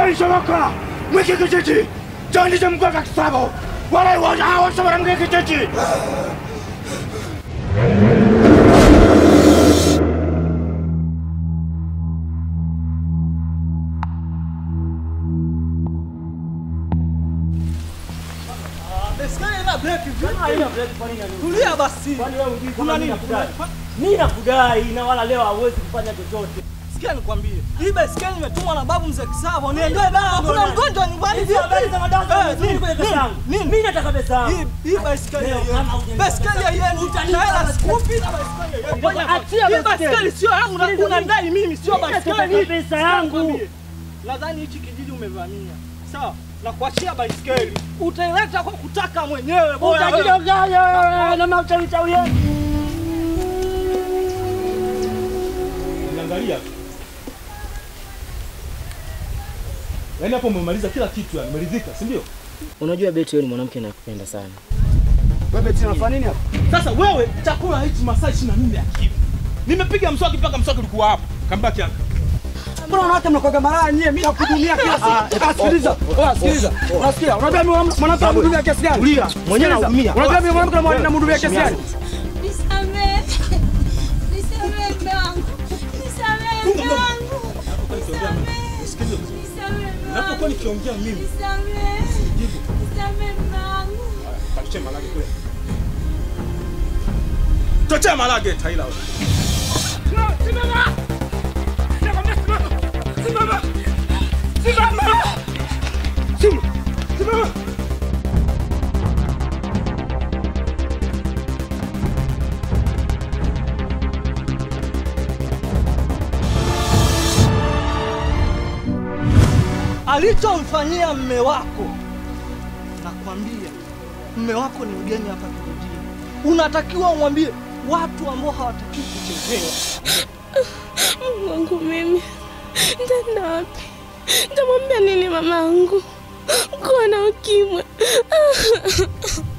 alishoboka mwiki kijiji chandije mgwaka kisabo wala iwaja hawashobora mwiki kijiji Tulia basi. Kuna nini? Mimi nakudai na wala leo hauwezi kufanya chochote. Sikia nikwambie. Hii baiskeli imetumwa na babu mzee Kisavo. Niendee dawa. Kuna mgonjwa nyumbani Hizi habari za madawa Eh, zimezidi nini? kwenye pesa Nini? yangu. Nini? Mimi nataka pesa yangu. Hii hii baiskeli Leo, ya kama yenu. hujanipa Baiskeli ya yenu. Utanipa Na hela baiskeli. sikupi na baiskeli ya yenu. Ngoja, achia Hii baiskeli. baiskeli sio yangu na Sikiliza unadai mimi sio Mimi nataka baiskeli. pesa yangu. Nikwambie, Nadhani hichi kijiji umevamia. Sawa? Na kuachia baiskeli. Utaileta kwa kutaka mwenyewe bora. wewe. Utajidanganya na machawi chawi yenu. Niangalia. Yaani hapo umemaliza kila kitu yani, umeridhika, si ndio? Unajua Beti wewe ni mwanamke nakupenda sana. wewe tena unafanya nini hapa Sasa wewe chakula hichi masaa 24 akivu. Nimepiga mswaki mpaka mswaki ulikuwa hapa. Kambaki hapa. mbona wanawake mnakoga maraya nyie mimi nakuhudumia kila siku Ah, sikiliza wewe sikiliza unasikia unajua mimi mwanamke namhudumia kiasi gani tulia mwenyewe nahudumia unajua mimi mwanamke namhudumia kiasi gani Nisamehe. Nisamehe mume wangu. Nisamehe mume wangu. Nisamehe. Nisamehe mume Napokuwa wangu. nikiongea mimi, Nisamehe. Nisamehe mume wangu. tuachie malage kule. Tuachie malage Taila wewe. alichomfanyia mme wako, nakwambia mme wako ni mgeni hapa kijijini. Unatakiwa umwambie watu ambao hawatakiwi kuchezewa. Mungu wangu mimi. Nitaenda wapi? Nitamwambia nini mamangu? Kuwa na ukimwi.